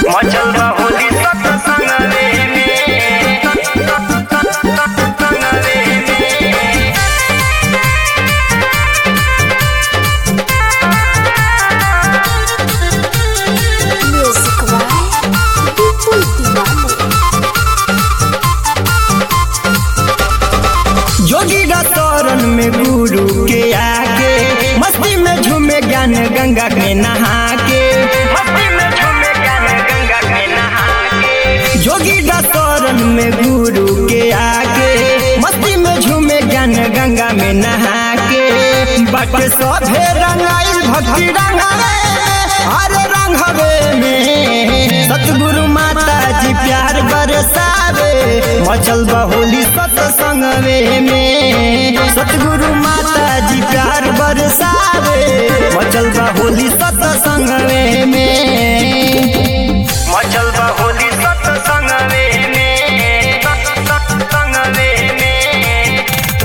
मचल बा होली सत्संगवे में सत्संगवे में Music by People Diwali. जोगी रतौरन में गुरु के आगे मस्ती में झूमे ज्ञान गंगा में नहा के मस्ती में झूमे ज्ञान गंगा में नहा के जोगी रतौरन में गुरु के आगे मस्ती में झूमे ज्ञान गंगा में नहा के बट सभे रंगाइल भक्ति रंगावे हर रंगवे में सतगुरु माता जी प्यार बरसावे मचल बहोली सत्संगवे में सतगुरु माता जी प्यार बरसावे मचल बहोली सत्संगवे में मचल बा होली सत्संगवे में सत्संगवे में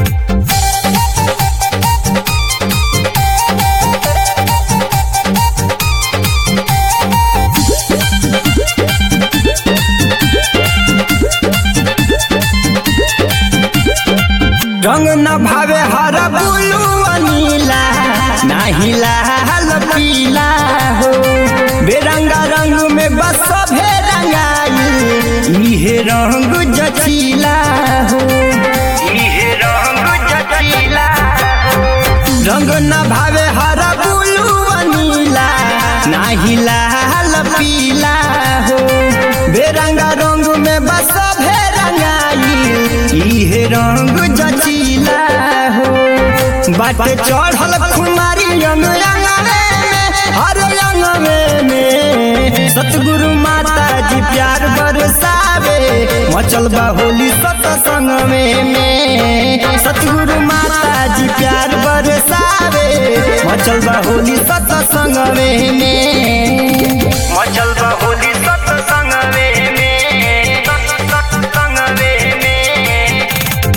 रंग न भावे हर बुलू अनीला नाही लाल पीला हो बेरंगा रंग में बस सभे रंगाई इहे रंग जचीला हो इहे रंग जचीला रंग न भावे हर बुलू अनीला नाही लाल पीला हो बेरंगा रंग में बस सभे रंगाई इहे रंग जचीला हो बाटे चढ़ल कुमारी अंग अंगवे में हर अंगवे में सतगुरु माता जी प्यार बरसावे मचल बा होली सत्संगवे में सतगुरु माता जी प्यार बरसावे मचल बा होली सत्संगवे में मचल बा होली सत्संगवे में सत्संगवे में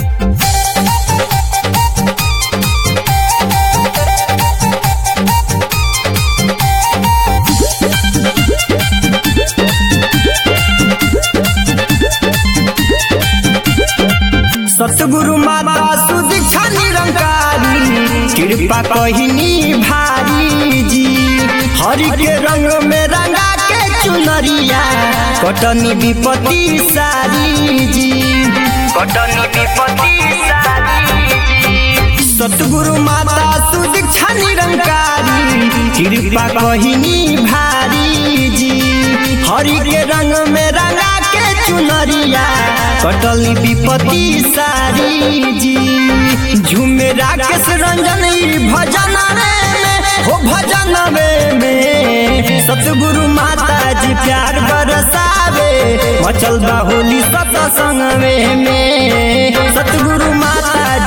सतगुरु माता सुदीक्षा निरंकारी कृपा कहिनी भारी जी हरि के रंग में रंगा के चुनरिया कटनी विपत्ति सारी जी कटनी विपत्ति सारी जी सतगुरु माता सुदीक्षा निरंकारी कृपा कहिनी भारी जी हरि के रंग में रंगा के चुनरिया कटली विपत्ति सारी जी झूमे राकेश रंजन ई भजन में हो भजन में सतगुरु माता जी प्यार बरसावे मचल बा होली सत्संग में सतगुरु माता